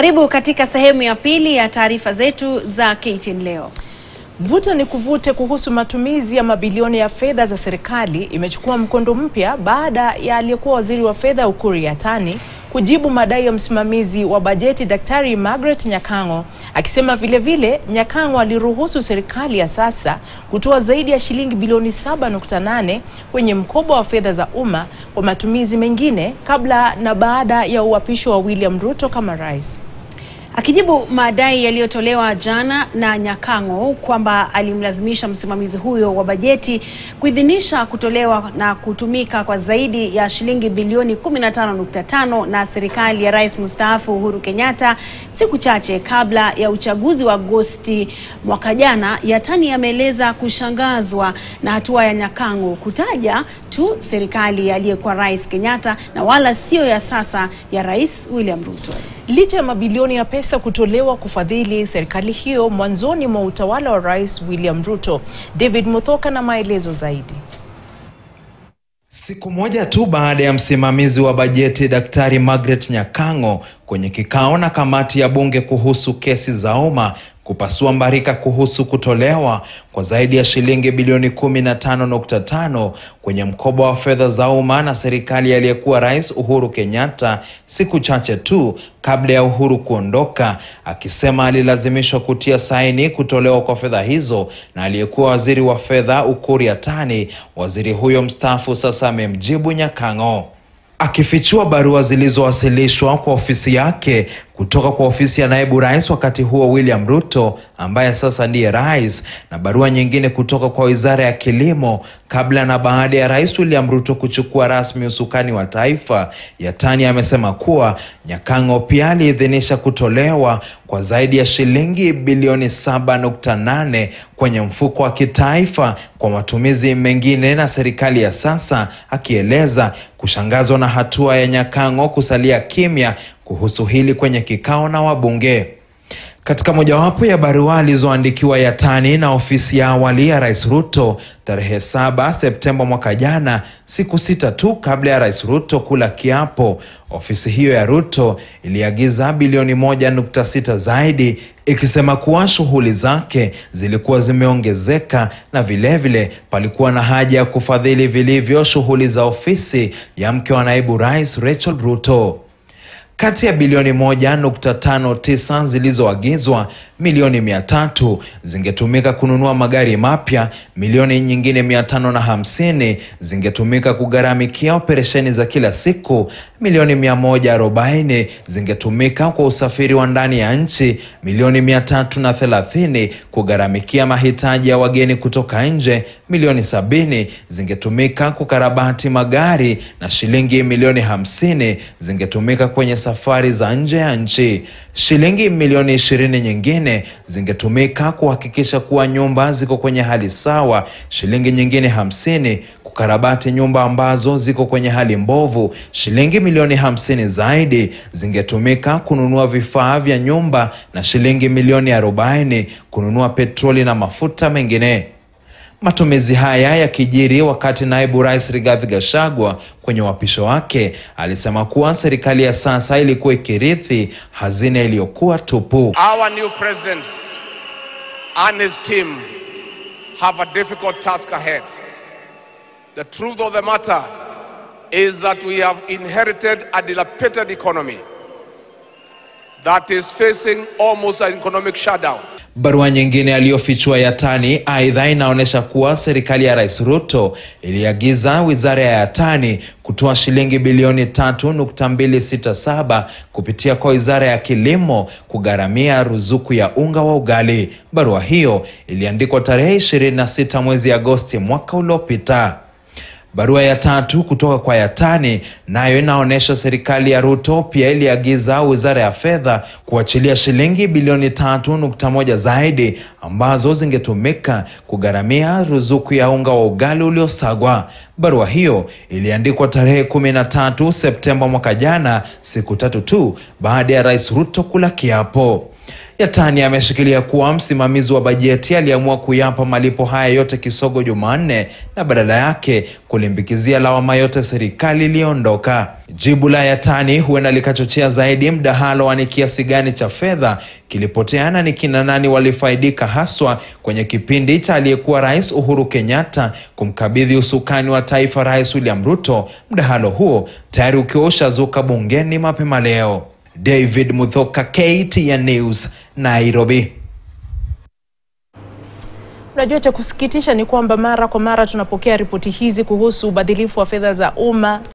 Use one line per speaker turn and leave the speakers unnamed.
Karibu katika sehemu ya pili ya taarifa zetu za KTN leo.
Vuta ni kuvute kuhusu matumizi ya mabilioni ya fedha za serikali imechukua mkondo mpya baada ya aliyekuwa waziri wa fedha Ukur Yatani kujibu madai ya msimamizi wa bajeti Daktari Margaret Nyakango akisema vile vile Nyakango aliruhusu serikali ya sasa kutoa zaidi ya shilingi bilioni 7.8 kwenye mkoba wa fedha za umma kwa matumizi mengine kabla na baada ya uapisho wa William Ruto kama rais.
Akijibu madai yaliyotolewa jana na Nyakango kwamba alimlazimisha msimamizi huyo wa bajeti kuidhinisha kutolewa na kutumika kwa zaidi ya shilingi bilioni 15.5 na serikali ya Rais mstaafu Uhuru Kenyatta siku chache kabla ya uchaguzi wa Agosti mwaka jana, Yatani ameeleza kushangazwa na hatua ya Nyakango kutaja tu serikali ya aliyekuwa Rais Kenyatta na wala sio ya sasa ya Rais William Ruto.
Licha ya mabilioni ya pesa kutolewa kufadhili serikali hiyo mwanzoni mwa utawala wa Rais William Ruto, David Muthoka na maelezo zaidi.
Siku moja tu baada ya msimamizi wa bajeti Daktari Margaret Nyakango kwenye kikao na kamati ya bunge kuhusu kesi za umma kupasua mbarika kuhusu kutolewa kwa zaidi ya shilingi bilioni 15.5 kwenye mkoba wa fedha za umma na serikali aliyekuwa Rais Uhuru Kenyatta siku chache tu kabla ya Uhuru kuondoka, akisema alilazimishwa kutia saini kutolewa kwa fedha hizo na aliyekuwa waziri wa fedha Ukur Yatani. Waziri huyo mstaafu sasa amemjibu Nyakango akifichua barua zilizowasilishwa kwa ofisi yake kutoka kwa ofisi ya naibu rais wakati huo William Ruto ambaye sasa ndiye rais, na barua nyingine kutoka kwa wizara ya kilimo kabla na baada ya rais William Ruto kuchukua rasmi usukani wa taifa. Yatani amesema kuwa Nyakango pia aliidhinisha kutolewa kwa zaidi ya shilingi bilioni 7.8 kwenye mfuko wa kitaifa kwa matumizi mengine na serikali ya sasa, akieleza kushangazwa na hatua ya Nyakango kusalia kimya kuhusu hili kwenye kikao na wabunge. Katika mojawapo ya barua alizoandikiwa Yatani na ofisi ya awali ya Rais Ruto tarehe 7 Septemba mwaka jana, siku sita tu kabla ya Rais Ruto kula kiapo, ofisi hiyo ya Ruto iliagiza bilioni 1.6 zaidi ikisema kuwa shughuli zake zilikuwa zimeongezeka na vilevile vile, palikuwa na haja ya kufadhili vilivyo shughuli za ofisi ya mke wa naibu rais Rachel Ruto. Kati ya bilioni moja nukta tano tisa zilizoagizwa, milioni mia tatu zingetumika kununua magari mapya, milioni nyingine mia tano na hamsini zingetumika kugharamikia operesheni za kila siku, milioni mia moja arobaini zingetumika kwa usafiri wa ndani ya nchi, milioni mia tatu na thelathini kugharamikia mahitaji ya wageni kutoka nje, milioni sabini zingetumika kukarabati magari na shilingi milioni hamsini zingetumika kwenye safari za nje ya nchi. Shilingi milioni ishirini nyingine zingetumika kuhakikisha kuwa nyumba ziko kwenye hali sawa, shilingi nyingine hamsini kukarabati nyumba ambazo ziko kwenye hali mbovu. Shilingi milioni hamsini zaidi zingetumika kununua vifaa vya nyumba na shilingi milioni arobaini kununua petroli na mafuta mengine. Matumizi haya yakijiri wakati naibu rais Rigathi Gachagua kwenye uapisho wake alisema kuwa serikali ya sasa ilikuwa ikirithi hazina iliyokuwa tupu.
Our new president and his team have a difficult task ahead. The truth of the matter is that we have inherited a dilapidated economy that is facing almost an economic shutdown.
Barua nyingine aliyofichua Yatani aidha inaonyesha kuwa serikali ya Rais Ruto iliagiza wizara ya Yatani kutoa shilingi bilioni 3.267 kupitia kwa wizara ya kilimo kugharamia ruzuku ya unga wa ugali. Barua hiyo iliandikwa tarehe 26 mwezi Agosti mwaka uliopita. Barua ya tatu kutoka kwa Yatani nayo inaonyesha serikali ya Ruto pia iliagiza wizara ya fedha kuachilia shilingi bilioni tatu nukta moja zaidi ambazo zingetumika kugharamia ruzuku ya unga wa ugali uliosagwa. Barua hiyo iliandikwa tarehe 13 Septemba mwaka jana, siku tatu tu baada ya Rais Ruto kula kiapo. Yatani ameshikilia kuwa msimamizi wa bajeti aliamua kuyapa malipo haya yote kisogo Jumanne na badala yake kulimbikizia lawama yote serikali iliyoondoka. Jibu la Yatani huenda likachochea zaidi mdahalo wa ni kiasi gani cha fedha kilipoteana, ni kina nani walifaidika haswa kwenye kipindi cha aliyekuwa Rais Uhuru Kenyatta kumkabidhi usukani wa taifa Rais William Ruto, mdahalo huo tayari ukiwa ushazuka bungeni mapema leo. David Muthoka, KTN News, Nairobi.
Unajua, cha kusikitisha ni kwamba mara kwa mara tunapokea ripoti hizi kuhusu ubadhilifu wa fedha za umma